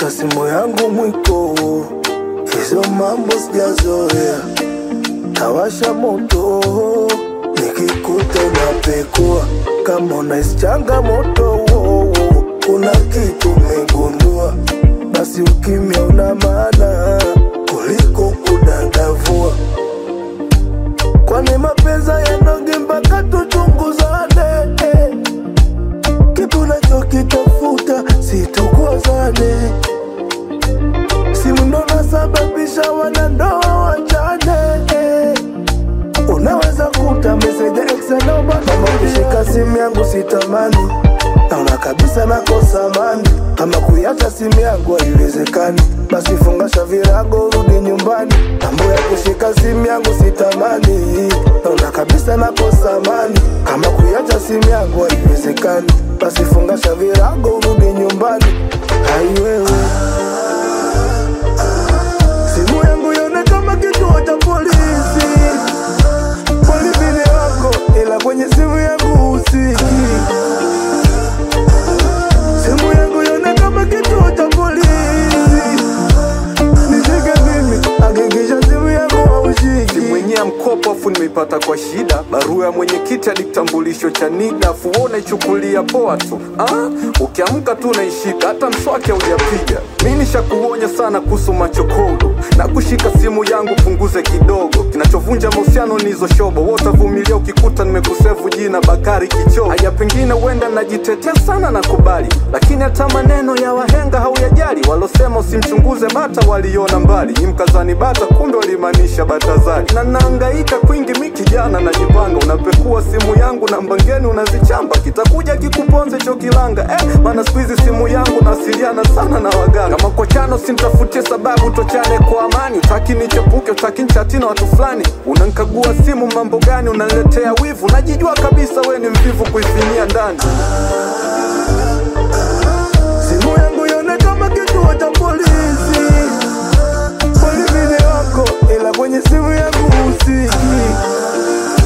kushika simu yangu mwiko, hizo mambo sijazoea. Tawasha moto nikikuta unapekua, kama unahisi changamoto, kuna kitu umegundua, basi ukimya una maana kuliko kudadavua. Kwani mapenzi yanoge mpaka tuchunguzane eh. Kipi unachokitafuta situkozane, simu ndo nasababisha wanandoa wachane eh. Unaweza kuta meseja ex naomba kama kushika simu yangu sitamani, naona kabisa nakosa amani. Kama kuiacha simu yangu haiwezekani, basi fungasha virago rudi nyumbani. Mambo ya kushika simu yangu sitamani, naona kabisa nakosa amani. Kama kuiacha simu yangu haiwezekani, basi fungasha virago rudi nyumbani. Hai wewe simu yangu ione kama kituo cha polisi Polibini wako ila kwenye simu yangu usiki. Simu yangu ione kama kituo cha polisi. Nishike mimi, hakikisha simu yangu haushiki. mwenye mkopo afu nimeipata kwa shida barua ya mwenyekiti hadi kitambulisho cha NIDA afu wewe unaichukulia poa tu ah? Ukiamka tu unaishika hata mswaki haujapiga. Mi nishakuonya sana kuhusu machokodo na kushika simu yangu punguze kidogo. Kinachovunja mahusiano ni hizo shobo, wewe utavumilia ukikuta nimekusevu jina Bakari Kichoo. Haya, pengine huenda najitetea sana na kubali, lakini hata maneno ya wahenga hauyajali. Walosema usimchunguze bata waliona mbali, nyi mkazani bata, kumbe walimaanisha Batazari. Na naangaika kwingi, mi kijana najipanga, unapekua simu yangu na mbangeni unazichamba, kitakuja kikuponze cho kilanga eh, maana siku hizi simu yangu nawasiliana sana na waganga. Kama kwa chano simtafutie sababu, tochane kwa amani. Utaki nichepuke, utaki nchati na watu fulani, unankagua simu mambo gani, unaniletea wivu, najijua kabisa we ni mvivu kuifinyia ndani. Simu yangu ione kama kituo cha polisi. Polibini wako ila kwenye simu yangu usiki.